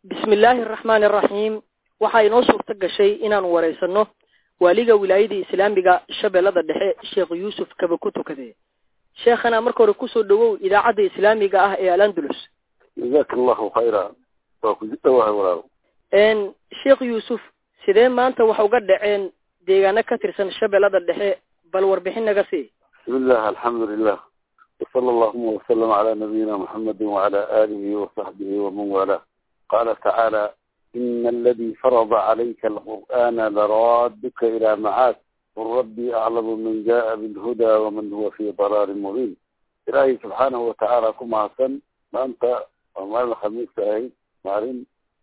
bismi illaahi araxmaani araxiim waxaa inoo suurto gashay inaanu wareysano waaliga wilaayada islaamiga shabeellada dhexe sheekh yuusuf kaba ku tukade sheekhana marka hore kusoo dhawow idaacadda islaamiga ah ee alandulus jazaaka allahu khayra waa ku dhawahay walaal sheekh yuusuf sidee maanta wax uga dhaceen deegaano ka tirsan shabeellada dhexe bal warbixin naga sii bismillah alxamdu lilah wsala allahuma wasalam calaa nabiyina muxamedi wacala aalihi wasaxbihi waman waalaa qaala tacaala ina aladii farada calayka alqur'aana laraaduka ilaa macaad qul rabbii aclamu man jaءa bilhudaa waman huwa fii dalaalin mubiin ilaahay subxaanahu watacaala ku mahadsan maanta waa maalin khamiista ahayd maalin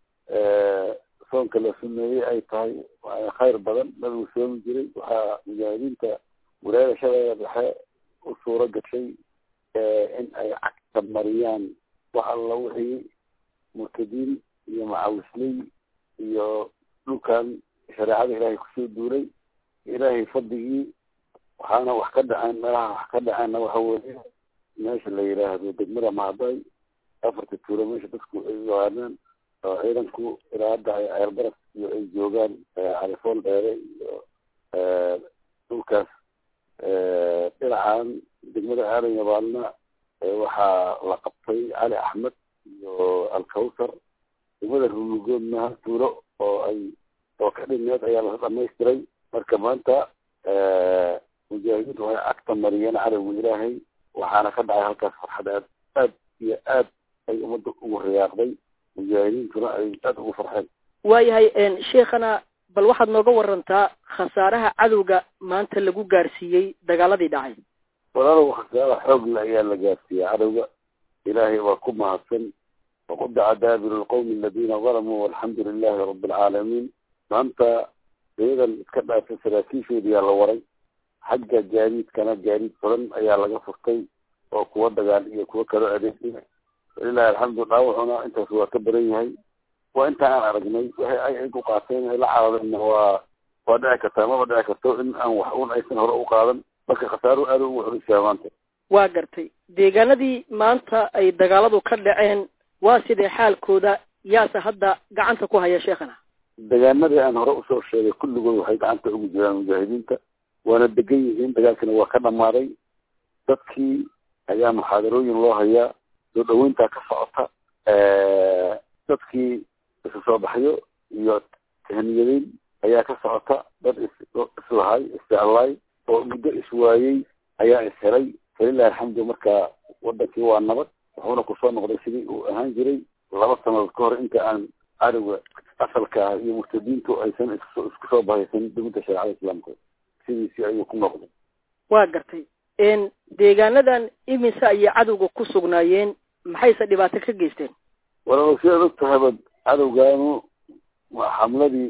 soonka la sumeeyey ay tahay khayr badan nabigu soomi jiray waxaa mujaahidiinta wilaayada shabeella dhexe u suuro gashay in ay cagta mariyaan wax alla wixii murtadiin iyo macawisley iyo dhulkan shareecada ilaahay kusoo duulay ilaahay fadligii waxaana wax ka dhaceen meelaha wax ka dhaceenna waxa weeye meesha la yidhaahdo degmada mahday afarta tuulo meesha dadku ay yaqaanaan oo ciidanku ilaa hadda ay ceelbaras iyo ay joogaan califool dheere iyo dhulkaas dhinacan degmada aadan yabaalna waxaa la qabtay cali axmed iyo alkawsar degmada rulugoodna hal tuulo oo ay oo ka dhineed ayaa la dhamaystiray marka maanta mujaahidiintu waxay cagta mariyeen cadowga ilaahay waxaana ka dhacay halkaas farxad aad aad iyo aad ay ummadda ugu riyaaqday mujaahidiintuna ay aada ugu farxeen waayahay sheekhana bal waxaad nooga warantaa khasaaraha cadowga maanta lagu gaarsiiyey dagaaladii dhacay walaalow khasaara xoogle ayaa la gaarsiiyey cadowga ilaahay waa ku mahadsan waqudaca daabiru lqowmi aladiina dalamuu walxamdu lilahi rabi alcaalamiin maanta dayadan iska dhaafay saraakiishoodiyaa la waray xagga gaadiidkana gaadiid badan ayaa laga furtay oo kuwa dagaal iyo kuwa kaloo adeegsiya walilahi alxamdu dhaawacuna intaas waa ka baran yahay waa inta aan aragnay waxay ay ay ku qaateen ay la caadeenna waa waa dhici kartaa maba dhici karto in aan wax un aysan hore u qaadan marka khasaaro aada ugu xulisyaa maanta waa gartay deegaanadii maanta ay dagaaladu ka dhaceen waa sidee xaalkooda yaase hadda gacanta ku haya sheekhana deegaanadii aan hore usoo sheegay kulligood waxay gacanta ugu jiraan mujaahidiinta waana degan yihiin dagaalkina waa ka dhamaaday dadkii ayaa muxaadarooyin loo hayaa soo dhaweyntaa ka socota dadkii isu soo baxyo iyo tahniyadeyn ayaa ka socota dad is islahay isjeclaay oo muddo iswaayey ayaa ishelay falilahi alxamdu marka wadankii waa nabad wuxuuna kusoo noqday sidii uu ahaan jiray laba sanadood ka hor inta aan cadowga asalka ah iyo murtadiintu aysan isku soo bahaysan dowladda shareecada islaamka sidiisii ayuu ku noqday waa gartay deegaanadan imise ayay cadowga ku sugnaayeen maxayse dhibaato ka geysteen walaalow sidaad og tahaba cadowgaanu xamladii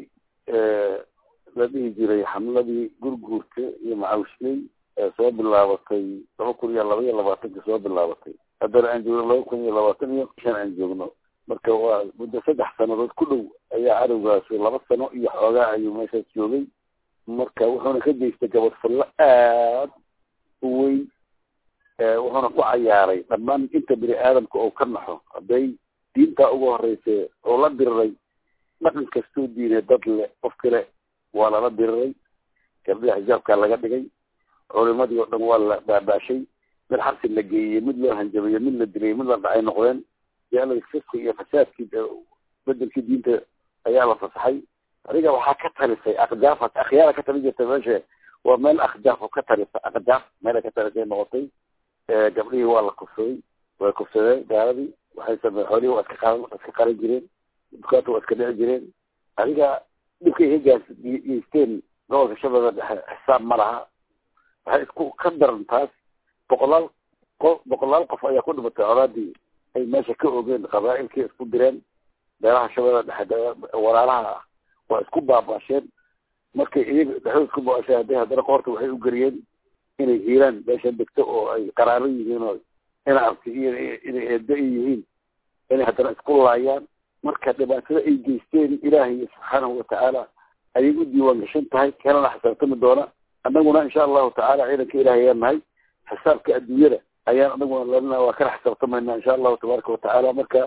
la dhihi jiray xamladii gurguurta iyo macawishley ee soo bilaabatay laba kun iyo laba iyo labaatanka soo bilaabatay haddana aan joogno laba kun iyo labaatan iyo shan aan joogno marka waa muddo saddex sanadood ku dhow ayaa cadowgaasi laba sano iyo xoogaa ayuu meeshaas joogay marka wuxuuna ka geystay gabadfallo aad u weyn wuxuuna ku cayaaray dhammaan inta bini aadamka oo ka naxo hadday diintaa ugu horeysa oo la diriray dhaqan kastoo diinay dad le qof kale waa lala diriray gabdhiha xijaabkaa laga dhigay culimadii oo dhan waa la baabaashay mid xabsi la geeyey mid loo hanjabeeyey mid la dilay mid la dhacay noqdeen yaalada fiska iyo fasaadkii bedelkii diinta ayaa la fasaxay adiga waxaa ka talisay akjaaf akhyaara ka talin jirta meesha waa meel akhjaaf oo ka talisa akjaaf meela ka talisay noqotay gabdhihii waa la kufsaday way kufsadeen gaaladii waxay samey xoolihii waa iska qaran iska qaran jireen dukaanta waa iska dhici jireen adiga dhibkay ka gaas geysteen gobolka shabeella dhexe xisaab ma laha waxay isku ka daran taas boqolaal qof boqolaal qof ayaa ku dhimatay colaadii ay meesha ka ogeen qabaa'ilkii isku direen beelaha shabeella dhexe walaalaha ah waa isku baabaasheen markay iyaga dhexdood isku baasheen hadday haddana qoorta waxay u geliyeen inay hiiraan meesha degto oo ay qaraaro yihiin oo ina arti iyo inay eedo i yihiin inay haddana isku laayaan marka dhibaatada ay geysteen ilaahay subxaanahu watacaala ayay u diiwaan gashan tahay kalana xisaabtami doona annaguna insha allahu tacaala ciidanka ilahay ayaan nahay xisaabka adduunyada ayaan anaguna lalina waa kala xisaabtamayna insha allahu tabaaraka watacaala marka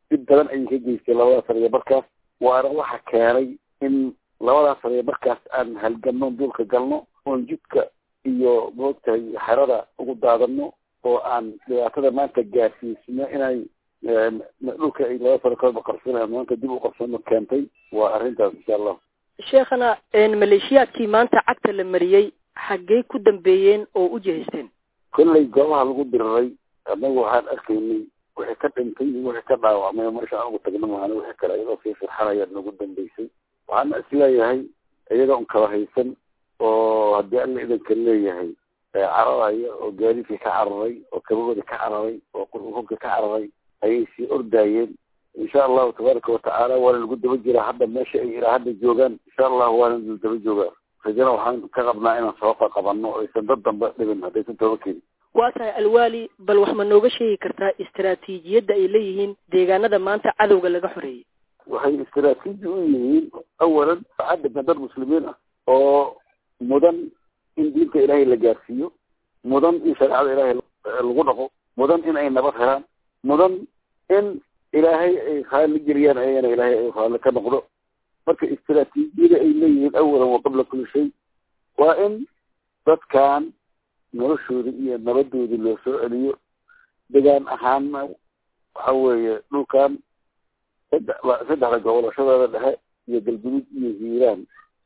dib badan ayay ka geystay labadaas sariya barkaas waana waxa keenay in labadaas sariya barkaas aan halganno duulka galno oon jidka iyo moogtahay xerada ugu daadano oo aan dhibaatada maanta gaarsiisno inay dhulka ay laba sano kalba qarsanayaan maanta dib u qarsano keentay waa arrintaas insha allah sheekhana maleeshiyaadkii maanta cagta la mariyey xaggey ku dambeeyeen oo u jihaysteen kollay goobaha lagu diriray annagu waxaan arkaynay wixii ka dhintay iyo wixii ka dhaawacmay meesha aan ugu tagno maana wixii kale iyadoo sii firxanayaan nagu dambeysay waxaana isleeyahay iyaga un kala haysan oo haddii alla idanka leeyahay cararaya oo gaadiidkii ka cararay oo kabagooda ka cararay oo qurqurka ka cararay ayay sii ordaayeen insha allahu tabaaraka watacaala waana lagu daba jiraa hadda meesha ay ilaa hadda joogaan insha allahu waana la daba joogaa rajana waxaan ka qabnaa inaan sooqa qabanno o aysan dad dambe dhibin haddaysan tooba keenin waa tahay alwaali bal wax ma nooga sheegi kartaa istaraatiijiyadda ay leeyihiin deegaanada maanta cadowga laga xoreeyey waxay istaraatiiji u yihiin awalan cadabka dad muslimiin ah oo mudan in diinta ilaahay la gaarsiiyo mudan in shareecada ilaahay lagu dhaqo mudan in ay nabad helaan mudan in ilaahay ay khaali geliyaan ayagana ilaahay ay khaali ka noqdo marka istaraatiijiyada ay leeyihiin awalan wa qabla kulli shay waa in dadkan noloshooda iyo nabadoodii loo soo celiyo degaan ahaanna waxa weeye dhulkan saddex saddexda gobolashadooda dhexe iyo galguduud iyo hiiraan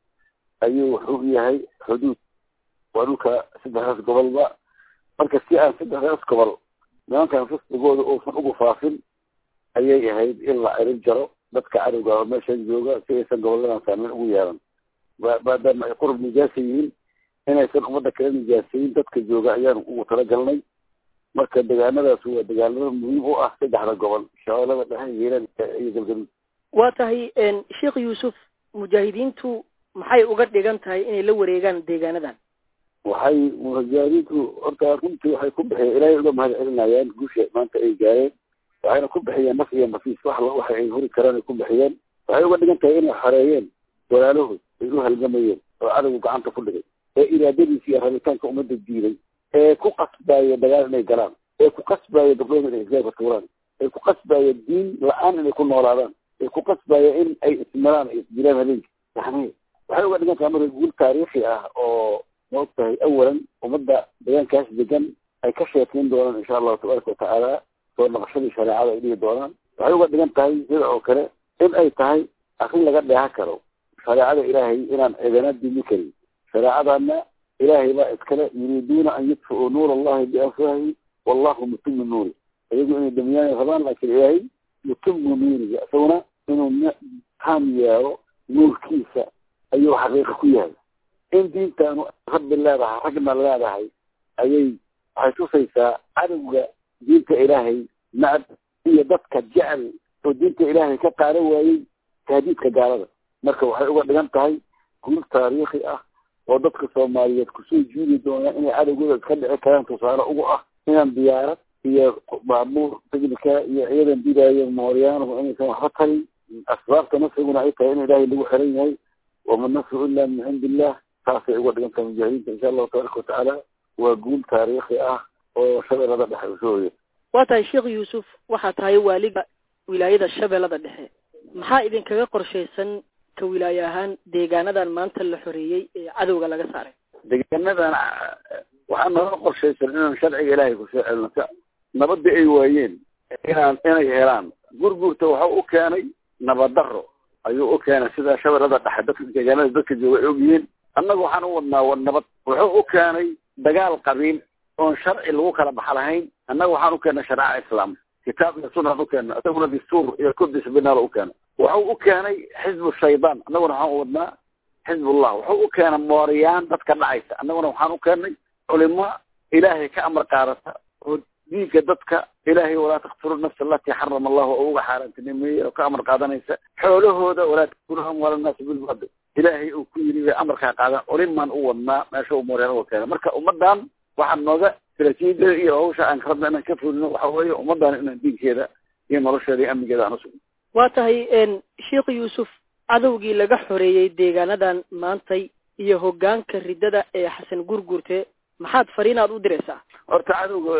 ayuu wuxuu yahay xuduud waa dhulka saddexdaas gobolba marka si aan saddexdaas gobol nimankan fisqigooda uusan ugu faafin ayay ahayd in la cirin jaro dadka cadowga oo meeshan jooga si aysan goboladan saameyn ugu yeelan maadaama ay qurub nijaasa yihiin inaysan ummadda kala nijaasayin dadka jooga ayaan ugu talagalnay marka degaanadaas waa degaanada muhiim u ah saddexda gobol shabeelada dhexe hiiraan iyo galgaduud waa tahay sheekh yuusuf mujaahidiintu maxay uga dhigan tahay inay la wareegaan deegaanadan waxay mujaahidiintu horta runtii waxay ku bixiyeen ilaahay uga mahad celinayaan guusha maanta ay gaareen waxayna ku bixiyeen naf iyo nafiis wax waxa ay hori karaan ay ku bixiyeen waxay uga dhigan tahay inay xoreeyeen walaalahood ay u halgamayeen oo cadowgu gacanta ku dhigay ee iraadadiisa iyo rabitaanka ummadda diiday ee ku qasbaaya dagaal inay galaan ee ku qasbaaya gabdhooda inay isgaarka tuuraan ee ku qasbaaya diin la-aan inay ku noolaadaan ee ku qasbaaya in ay ismiraan ay isdilaan habeenki yani waxay uga dhigan tahay marka guul taariikhi ah oo maog tahay awalan ummadda deegaankaas degan ay ka sheekeyn doonaan insha allahu tabaaraka watacaala soo naqashadii shareecada ay dhigi doonaan waxay uga dhigan tahay sida oo kale in ay tahay arrin laga dheeha karo shareecada ilaahay inaan cidana dimi karin shareecadana ilaahay baa iskale yuriiduuna an yudfiuu nuur allahi biafwahi wallahu mutimu nuuri iyagu inay damiyaan rabaan laakiin ilaahay mutimu nuuriga isaguna inuu taam yeelo nuurkiisa ayuu xaqiiqa ku yahay in diintaanu rabbi leedahay ragna leedahay ayay waxay tusaysaa cadowga diinta ilaahay nacab iyo dadka jecel oo diinta ilaahay ka qaadan waayey tahdiidka gaalada marka waxay uga dhigan tahay guul taariikhi ah oo dadka soomaaliyeed kusoo jiidi doonaa inay cadowgooda iska dhici karaan tusaale ugu ah inaan diyaarad iyo baabuur tignika iyo ciidan didaayo mooryaanahu inaysan waxba tarin asbaabta nasriguna ay tahay in ilaahay lagu xiran yahay wama nasru ila min cindi illah saasay uga dhigan tahay mujaahidiinta insha allahu tabaaraka watacaala waa guul taariikhi ah oo shabeellada dhexe usoo hoya waa tahay sheekh yuusuf waxaa tahay waaliga wilaayada shabeellada dhexe maxaa idinkaga qorshaysan ka wilaaye ahaan deegaanadan maanta la xoreeyey ee cadowga laga saaray deegaanadan waxaa nooga qorshaysan inaan sharciga ilaahay kusoo celino nabadii ay waayeen inaan inay helaan gurgurta waxa u keenay nabadaro ayuu u keenay sida shabeellada dhexe dadka deegaanada dadka jooga ay ogyihiin annaga waxaan u wadnaa wa nabad wuxuu u keenay dagaal qabiil oon sharci lagu kala baxa lahayn annaga waxaan u keenay shareeca islaam kitaab iyo sunaan u keena isaguna dastuur iyo kudis binaal u keena wuxuu u keenay xizbu shaydaan annaguna waxaan u wadnaa xizbullah wuxuu u keenay mooriyaan dadka dhacaysa annaguna waxaan u keenay culimo ilaahay ka amar qaadata oo diinka dadka ilaahay walaa taktulu nafsa alatii xarama allahu oo uga xaaraantinimeeyey oo ka amar qaadanaysa xoolahooda walaa takuluhum wala naasi bilbaadil ilaahay uu ku yiri bay amarkaa qaadan culimaan u wadnaa meesha uu mooriyaan uga keena marka ummadan waxaa nooga straatiijiyada iyo hawsha aan rabna inaan ka fulino waxa weeye ummadan inaan diinkeeda iyo nolosheeda iyo amnigeeda aan usugno waa tahay sheekh yuusuf cadowgii laga xoreeyey deegaanadan maantay iyo hoggaanka riddada ee xasan gurgurte maxaad fariinaad u diraysaa horta cadowga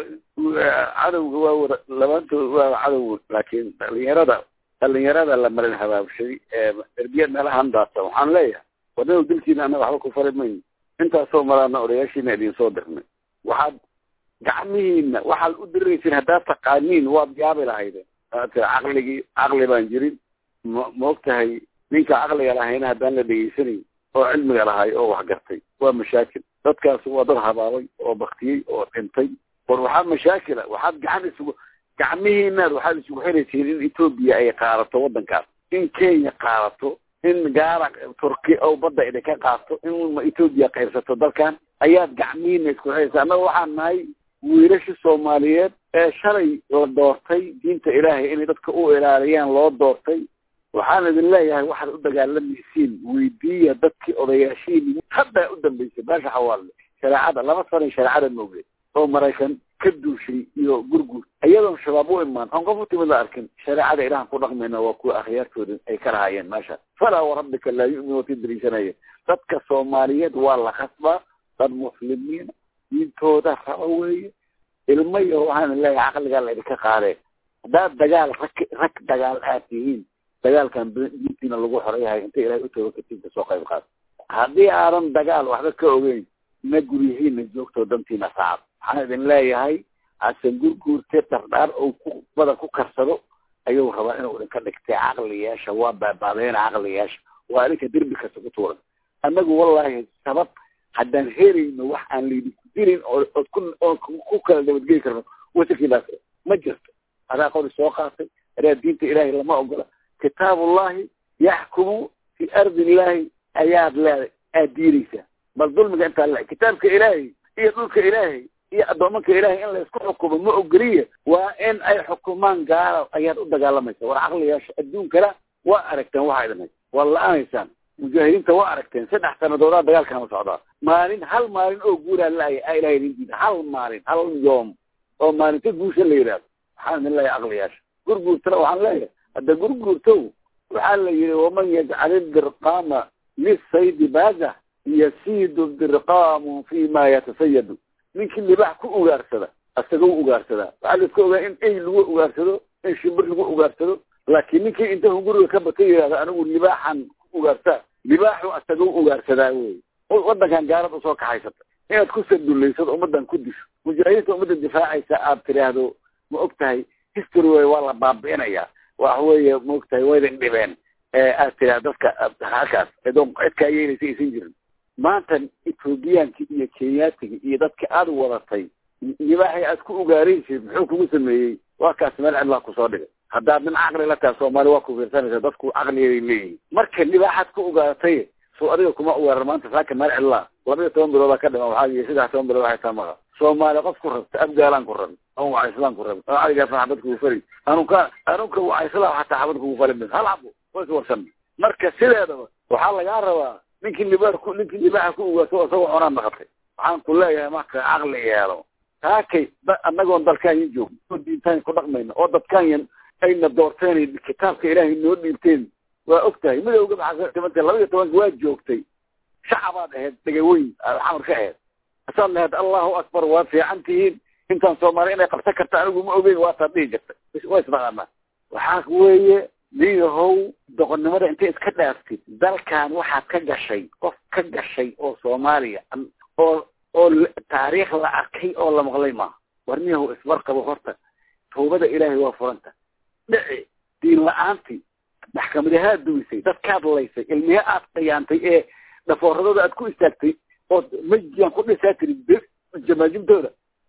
cadowga waa wada labaantood waa cadow laakiin dhalinyarada dhalinyarada la marin habaabshay ee derbiyad meelahan daadsan waxaan leeyahay wadnada dilkiina annaga waxba ku fari mayno intaasoo maraana odayaashiina idin soo dirnay waxaad gacmihiina waxaad u diraysiin haddaad taqaaniin waad yaabi lahaydeen caqligii caqli baan jirin ma maog tahay ninka caqliga lahayna haddaan la dhegeysanayn oo cilmiga lahay oo wax gartay waa mashaakil dadkaas waa dad habaabay oo baktiyey oo dhintay war waxaa mashaakila waxaad gacan isugu gacmihiinaad waxaad isugu xiraysiin in etoobiya ay qaadato waddankaas in kenya qaadato in gaala turki oo badda idinka qaato in etoobiya qaybsato dalkan ayaad gacmihiina isku xiraysa annaga waxaan nahay wiilasha soomaaliyeed ee shalay la doortay diinta ilaahay inay dadka u ilaaliyaan loo doortay waxaan idin leeyahay waxaad u dagaalamaysiin weydiiya dadkii odayaashiini haddaa u dambeysay baasha xawaalle shareecada laba sanay shareecada moogeen oo maraykan ka duushay iyo gurgur iyadoon shabaab u imaan oon qof u timid la arkin shareecada ilahan ku dhaqmayna waa kuwa akhyaartooda ay ka lahaayeen meesha falaa warabbika laa yu'minu ti dariisanaya dadka soomaaliyeed waa la khasbaa dad muslimiina diintooda raba weeye ilmo iyo waxaan leeyahay caqligaa laydinka qaadee haddaad dagaal rag rag dagaal aad tihiin dagaalkan diintiina lagu xoreyahay inta ilahay u tooga katiinka soo qayb qaad haddii aadan dagaal waxba ka ogeyn na guryihiina joogtoo dantiina saacad waxaan idin leeyahay hasan gurguurte dardhaar ou ku badan ku karsado ayuu rabaa inuu idinka dhigtay caqliyaasha waa baabaadeena caqliyaasha waa idinka derbi kasta ku tuuran annagu wallahi sabab haddaan helayno wax aan laydinku dilin oo ood ku oo ku kala nabadgeli karno wasankiinaas ma jirto adaa qori soo qaatay adaa diinta ilaahay lama ogola kitaabullahi yaxkumu fi ardi illahi ayaad leeday aad diinaysaa bal dulmiga intaa le kitaabka ilaahay iyo dhulka ilaahay iyo addoomanka ilaahay in laysku xukumo ma ogoliya waa in ay xukumaan gaala ayaad u dagaalamaysa war caqliyaasha adduunkana waa aragteen waxaa idin hay waa la-aanaysaan mujaahidiinta waa aragteen saddex sanadoodaa dagaalkana socdaa maalin hal maalin oo guuraa la-aya a ilahay idin diida hal maalin hal yoom oo maalinta guusha la yidhaahdo waxaan idin leeyahay caqliyaasha gurguurtana waxaan leeyahay hadda gurguurtow waxaa la yidhi waman yajcal idirqaama lisaydi baaza yasiidu dirqaamu fi ma yatasayadu ninkii libax ku ugaarsada asagoo ugaarsadaa waxaa la iska ogaa in ey lagu ugaarsado in shimbir lagu ugaarsado laakiin ninkii intahu guriga ka bata yidhahdo anigu libaaxan ku ugaarsaa libaaxu asagoo ugaarsadaa wey waddankan gaalad usoo kaxaysata inaad ku sadullaysado ummaddan ku disho mujaahidiinta ummadda difaacaysa aad tidhaahdo ma og tahay history wey waa la baabi'inayaa wax weeye ma og tahay waydin dhibeen aad tidhahdo dadka halkaas edoon cid kaa yeelaysa aysan jirin maanta ethoobiyaanki iyo kenyaatiga iyo dadka aada wadatay libaaxay aad ku ugaaraysid muxuu kugu sameeyey waa kaas meel cidlaa kusoo dhigay haddaad nin caqli la tahay soomaali waa ku fiirsanaysa dadku caqligeeday leeyihin marka libaaxaad ku ugaartay soo adiga kuma ugaaran maanta saaka meel cidlaa laba iyo toban biloodaa ka dhima waxaa yii saddex toban bilood waxay taa maqa soomaali qof ku rabta abgaalaan ku rabin an wacayslaan ku rabin an caligaasna xabad kugu fari anunka anunka wacayslaan xataa xabad kugu fali mis hal cabo way is warsan marka sideedaba waxaa lagaa rabaa ninkii libaax ku ninkii libaaxa ku ugaarto isagoo cunaan naqatay waxaan ku leeyahay marka caqli yeelo taakay annagoon dalkaanyan joogno oo diintaan ku dhaqmayna oo dadkaanyan ayna doorteen kitaabka ilaahay noo dhiibteen waa og tahay midowga maxaatimanta laba iyo tobanka waa joogtay shacabaad ahayd dhegaweyn xamar ka ahayd asaad lahayd allahu akbar waad fiican tihiin intaan soomaali inay qabsan karta anigu ma ogeyn waataad dhihi jirtay waa isnaqaanaa waxaa weeye niyahow doqonnimada intay iska dhaaftid dalkan waxaad ka gashay qof ka gashay oo soomaaliya oo oo taariikh la arkay oo la maqlay maaha war niyahow isbarqabo horta tawbada ilaahay waa furanta dhici diin la-aantii maxkamadaha aad duwisay dadkaad laysay ilmiha aad khiyaantay ee dhafooradooda aad ku istaagtay oo majiyaan ku dhisaa tiri jamaajimtooda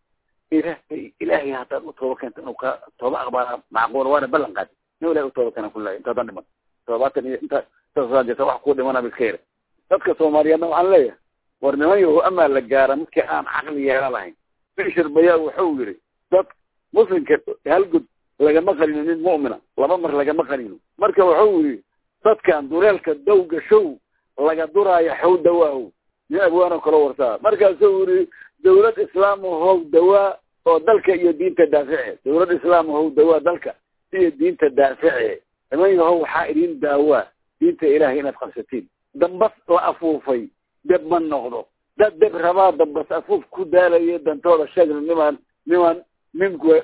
ilaahay ilaahay haddaad u tooba keento inuu ka tooba aqbaala macquula waana ballan qaadi nin ilahay u tooba keena kullahay intaadan dhiman toddobaatan iyo inta intaasaan jirta wax kuu dhimana iska yara dadka soomaaliyeedna waxaan leeyahay war niman yahow amaa la gaara midkii aan caqli yeela lahayn bishir bayaa wuxuu yidhi dad muslimka halgud lagama qarino nin mu'mina laba mar lagama qarino marka wuxuu yidhi dadkan dureelka dowga show laga duraayo xow dawaahow nin abwaanoo kala wartaa markaasuu yidhi dawlad islaam how dawaa oo dalka iyo diinta daafice dawlad islaam how dawaa dalka iyo diinta daafice niman yahow waxaa idin daawaa diinta ilaahay inaad qabsatiin dambas la afuufay deb ma noqdo dad deb rabaa dambas afuuf ku daalayo dantooda sheegna nimaan niman ninku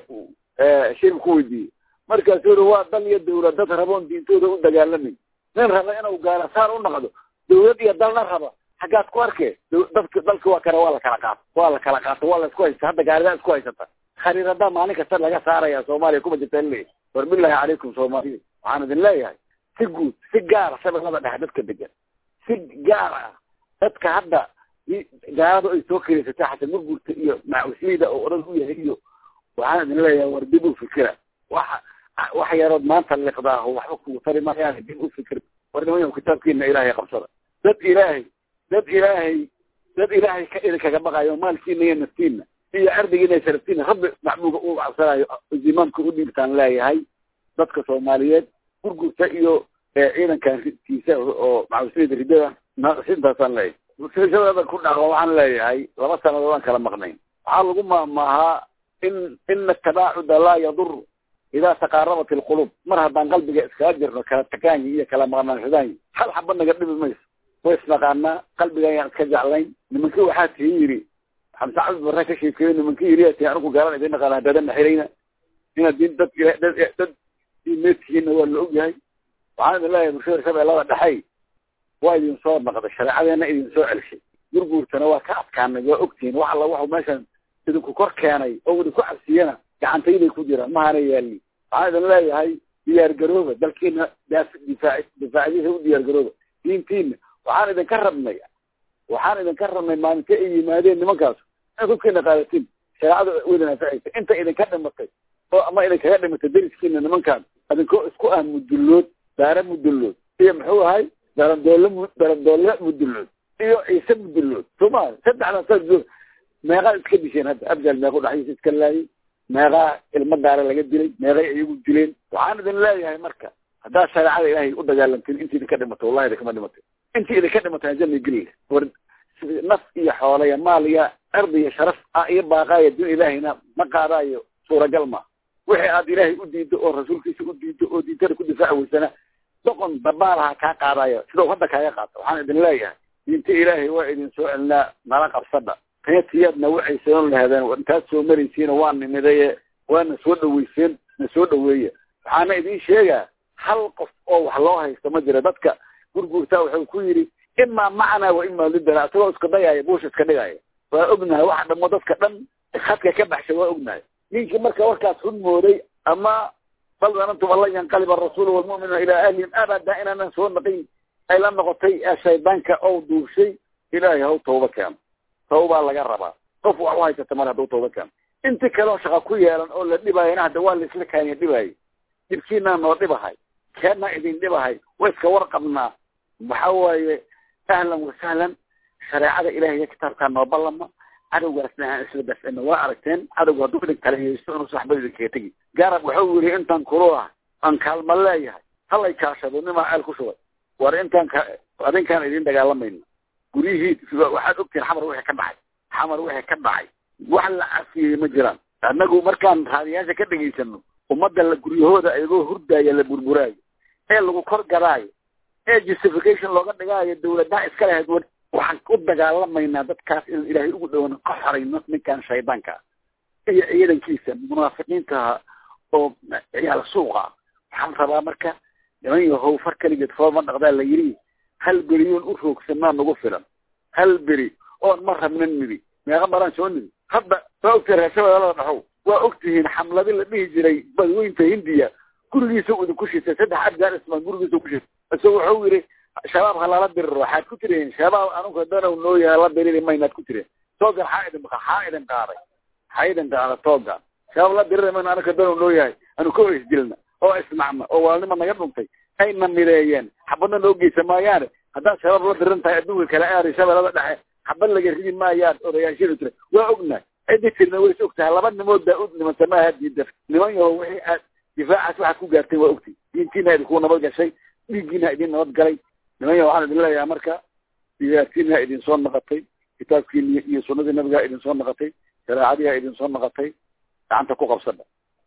shirib ku weydiiyey markaasuu uri waa dal iyo dawlad dad raboon diintooda u dagaalamay nin raba inuu gaala saar u naqdo dawlad iyo dalna raba xaggaad ku arkee dadka dalka waa kale waa la kala qaato waa la kala qaato waa la isku haysta hadda gaaridaa isku haysata khariiradaa maalin kasta laga saaraya soomaaliya kuma jirta le war bilahi calaykum soomaaliya waxaan idin leeyahay si guud si gaara shabeellada dhexe dadka degan si gaar ah dadka hadda gaalada ay soo keleysatay xasan murgurta iyo macusliyda oo odhan u yahay iyo waxaan idin leeyahay war dib u fikira waxa wax yarood maanta liqdaaho waxba kugu tari mayaan dib u fikir war nimanyo kitaabkiina ilaahay qabsada dad ilaahay dad ilaahay dad ilaahay ka idinkaga baqayo maalkiina iyo naftiina iyo ardigiina iyo sharaftiina rabbi macbuuga u cabsanayo zimaamka u dhiibtaan leeyahay dadka soomaaliyeed gurgurta iyo ciidankan tiisa oo macusliyada ridada sintaasaan leeyahay shabeellada ku dhaqo waxaan leeyahay laba sanadood aan kala maqnayn waxaa lagu maamaahaa in ina tabaacuda laa yadur idaa taqaarabat ilqulub mar haddaan qalbiga iskaga jirno kala takaanyi iyo kala maqnaanshadaanyi hal xaba naga dhibi mayso way isnaqaanaa qalbiga ayaan iska jeclayn nimankii waxaa tii yidhi xamse cabdi barre ka sheekeeyo nimankii yidhi tii anigu gaalan idin naqaana dadanna xirayna inaad din dad dad dad diimeedtihiinna waa la ogyahay waxaan idin leeyahay bulshada shabeellada dhexey waa idin soo naqday shareecadeena idin soo celshay gurguurtana waa ka adkaanay waa ogtihiin wax alla waxu meeshan idinku kor keenay oo idinku cabsiyana gacantayday ku jiraan mahana yaalin waxaan idin leeyahay diyaar garooba dalkiina difaac difaacadiisa u diyaar garooba diintiina waxaan idinka rabnay waxaan idinka rabnay maalinta ay yimaadeen nimankaas inaad hubkiina qaadatiin shareecada wadin anfacaysa inta idinka dhimatay oo ama idinkaga dhimatay dariskiina nimankaan idinkoo isku ah mudullood daara mudullood iyo muxuu ahay darandoole darandoole mudullood iyo ciise mudullood soma saddexda sa meeqaa iska disheen hadda abjal meequ dhaxdiisa iska laayay meeqaa ilmo daara laga dilay meeqay iyagu dileen waxaan idin leeyahay marka haddaad shareecada ilaahay u dagaalamtiin intii idinka dhimatay wallahi idinkama dhimatay intii idinka dhimatay janna geli war naf iyo xoole iyo maal iyo ardi iyo sharaf ah iyo baaqaayo din ilaahayna ma qaadaayo suuragal ma wixii aad ilaahay u diiddo oo rasuulkiisa u diiddo oo diintada ku difaaci weysana doqon dabaalaha kaa qaadayo sida u hadda kaaga qaata waxaan idin leeyahay diinta ilaahay waa idin soo celinaa nala qabsadha tayatiyaadna waxay sanon lahaadeen intaad soo maraysiina waa nimidaye waana soo dhaweyseen na soo dhaweeya waxaana idin sheegaa hal qof oo wax loo haysto ma jira dadka gurguurtaa wuxuu ku yidhi imaa macnaa wa imaa lidana isagoo iska dayaya buusha iska dhigaya waa ognahay waxa dhamo dadka dhan khadka ka baxshay waa ognahay ninkii marka warkaas run mooday ama bal danantum an lan yanqaliba arasuulu walmu'minuuna ilaa ahlihim abada inaanan soo naqin ay la noqotay shaydaanka ou duushay ilaahay haw tawba keeno tawbaa laga rabaa qof wax u haysata mar hadduu tawba keeno inti kaleo shaqa ku yeelan oo la dhibaayana hadda waa laisla kaaniya dhibaayay dhibkiinaa noo dhibahay keennaa idin dhibahay wa iska warqabnaa waxa waaye ahlan wasahlan shareecada ilahay iyo kitaabkaa noo ballama cadowgaasna aan isla dafcino waa aragteen cadowga hadduu idin kala heysto inuu saxbad idinkaga tegi garab wuxuu yidhi intaan kulu ah aan kaalma leeyahay halay kaashado nimaa ceel ku shubay war intaan ka adinkaan idin dagaalamayno guryihii waxaad ogtihin xamar wixii ka dhacay xamar wixii ka dhacay wax la cafiyey ma jiraan annagu markaan raadiyaasha ka dhegaysano ummadda la guryahooda iyagoo hurdaaya la burburaayo ee lagu kor gadaayo ee justification looga dhigaayo dawladaha iska lahayd war waxaan u dagaalamaynaa dadkaas in ilaahay ugu dhowano ka xorayno ninkan shaydaanka iyo ciidankiisa munaafiqiintaha oo ciyaal suuqa waxaan rabaa marka niman yahow far keligeed fooma dhaqdaa la yidhi hal beriyoon u roogsanaa nagu filan hal beri oon ma rabnan nidi meeqa maraan soo nidi hadda waa ogtihi reeshabeelada dhaxow waa ogtihiin xamladi la dhihi jiray badweynta hindiya gurigiisa u idinku shitay saddex abgaar ismaan gurigiisa ku shitay isagoo wuxuu yidhi shabaab ha lala diriro waxaad ku tireen shabaab anugu danow noo yahay la diriri maynaad ku tireen toogan xaa idin xaa idin qaaday xaa idin qaada toogan shabaab la diriri mayna anuga danow noo yahay anu ka isdilna oo isnacna oo waalnima naga dhuntay ayna mideeyeen xabadna noo geysa maayaane haddaad shabaab la diran tahay adduunka kale aari shabeelada dhexe xabad laga ridi maayaan odayaashidu tira waa ognahay ciddi tirna way is og tahay laba nimood baa u dhimanta maaha diida niman yaho wixii aad difaacaas waxaad ku gaarteen waa ogtay diintiina idinku nabad gashay dhiiggiina idin nabad galay niman yaho waxaan idin leeyahay marka diyaartiina idin soo naqatay kitaabkiini iyo sunadii nabigaa idin soo naqatay shareecadiiha idin soo naqatay gacanta ku qabsada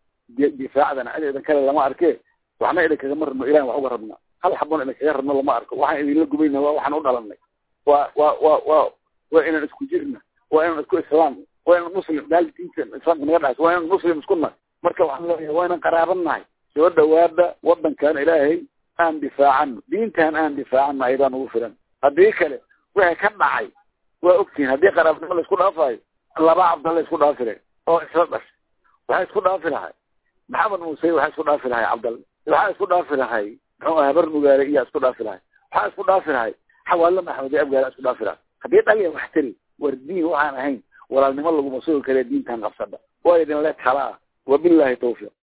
difaacdana cid idin kale lama arke waxna idinkagama rabno ilahan wax uga rabna hal xabon idinkaga rabno lama arko waxaan idinla gubayna waa waxaan u dhalanay waa waa waa waa waa inaan isku jirna waa inaan isku islaam waa inaan muslim daal diinta islaamka naga dhaxayso waa inaan muslim isku nahay marka waxaan leeyahay waa inaan qaraaban nahay soo dhawaada wadankan ilaahay aan difaacano diintan aan difaacano ayadaan ugu filan haddii kale wixii ka dhacay waa ogtihiin haddii qaraabnimo la isku dhaafayo laba cabdalla isku dhaafire oo isla dhashay waxaa isku dhaafi lahay maxamed muuse waxaa isku dhaafi lahay cabdalla waxaa isku dhaafi lahay muxuu aha habar mugaale iyaa isku dhaafi lahay waxaa isku dhaafi lahay xawaallo maxamed iyo abgaala isku dhaafi lahay haddii dhaliya wax tari war diin waxaan ahayn walaalnimo laguma sugi kare diintan qabsadha waa idin le talaa wabillahi tawfiiq